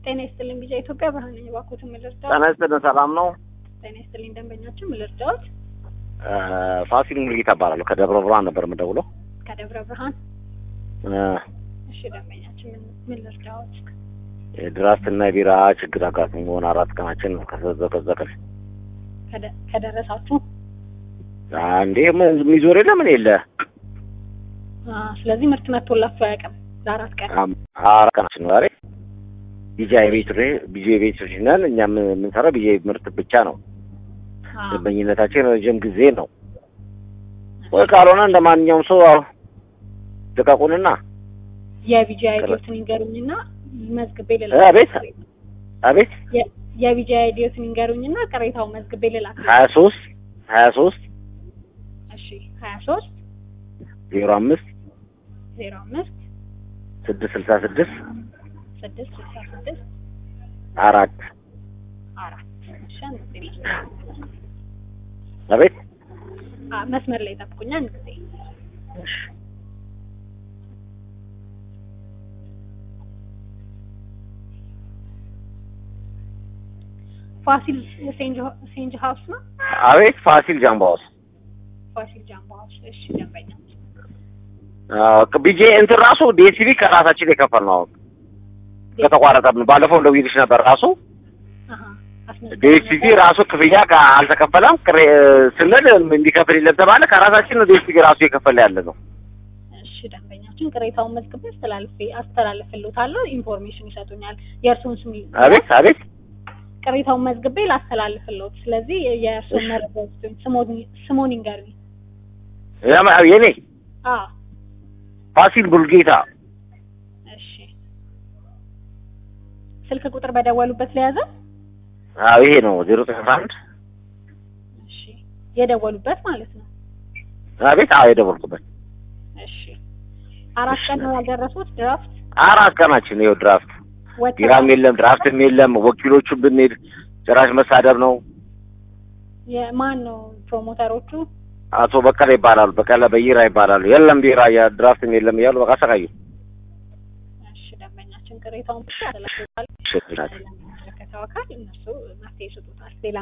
ጤና ይስጥልኝ ቢጫ ኢትዮጵያ ብርሃን ነኝ። እባክዎትን ምን ልርዳዎት? ጤና ይስጥልን። ሰላም ነው? ጤና ይስጥልኝ ደንበኛችን ምን ልርዳዎት? ፋሲል ሙሉጌታ እባላለሁ። ከደብረ ብርሃን ነበር የምደውለው። ከደብረ ብርሃን። እ እሺ ደንበኛችን ምን ምን ልርዳዎት? የድራፍት እና የቢራ ችግር አጋጥሞ መሆን አራት ቀናችን ነው ከዘቀዘቅን። ከደ- ከደረሳችሁ እንዴ ምን የሚዞር የለ ምን የለ አ፣ ስለዚህ ምርት መጥቶላችሁ አያውቅም ለአራት ቀን። አም- አራት ቀናችን ነው ዛሬ። ቢጃ የቤት ቢጃ የቤት ልጅ ነን እኛ ምን- የምንሰራው ቢጃ ምርት ብቻ ነው። አ፣ ደንበኝነታችን ረጅም ጊዜ ነው። ወይ ካልሆነ እንደ ማንኛውም ሰው አዎ፣ ልቀቁንና የቢጂ አይዲዮትን ይንገሩኝና መዝግቤ ልላክ። አቤት አቤት የ- የቢጂ አይዲዮትን ይንገሩኝና ቅሬታው መዝግቤ ልላክ። ሀያ ሶስት ሀያ ሶስት እሺ ሀያ ሶስት ዜሮ አምስት ዜሮ አምስት ስድስት ስልሳ ስድስት ስድስት ስልሳ ስድስት አራት አራት እሺ አንድ ጊዜ አቤት አ፣ መስመር ላይ ጠብቁኛ አንድ ጊዜ ፋሲል ሴንጅ ሴንጅ ሀውስ ነው አቤት ፋሲል ጃምባውስ ፋሲል ጃምቦ ሀውስ እሺ ደንበኛ ቢጄ እንትን ራሱ ዲኤስቲቪ ከራሳችን የከፈል ነው አሁን ከተቋረጠብን ባለፈው እንደውይልሽ ነበር ራሱ አሀ አስመዝግበን ዲኤስቲቪ ነበር። ራሱ ክፍያ ከ- አልተከፈለም ቅሬ ስንል እንዲከፍል የለም ተባለ ከራሳችን ነው ዲኤስቲቪ ራሱ የከፈለ ያለ ነው እሺ ደንበኛችን ቅሬታውን መዝግቤ አስተላልፌ አስተላልፍልዎታለሁ ኢንፎርሜሽን ይሰጡኛል የእርስዎን ስም ይ- አቤት አቤት ቅሬታውን መዝግቤ ላስተላልፍልዎት ስለዚህ የእርስዎን መረጃ ይስጡኝ ስሞን ስሞን ይንገሩኝ ያማ- የኔ አ ፋሲል ቡልጌታ እሺ ስልክ ቁጥር በደወሉበት ለያዘ አዎ ይሄ ነው ዜሮ አስራ አንድ እሺ የደወሉበት ማለት ነው አቤት አዎ የደወልኩበት እሺ አራት ቀን ነው ያልደረሱት ድራፍት አራት ቀናችን ይኸው ድራፍት ቢራም የለም ድራፍትም የለም ወኪሎቹ ብንሄድ ጭራሽ መሳደብ ነው የማን ነው ፕሮሞተሮቹ አቶ በቀለ ይባላሉ በቀለ በይራ ይባላሉ የለም ቢራ ድራፍትም የለም እያሉ በቃ ሰቃዩ እሺ ደንበኛችን ቅሬታውን ብቻ ያስተላልፋል ሽናት ለሚመለከተው አካል እነሱ መፍትሄ ይሰጡታል ሌላ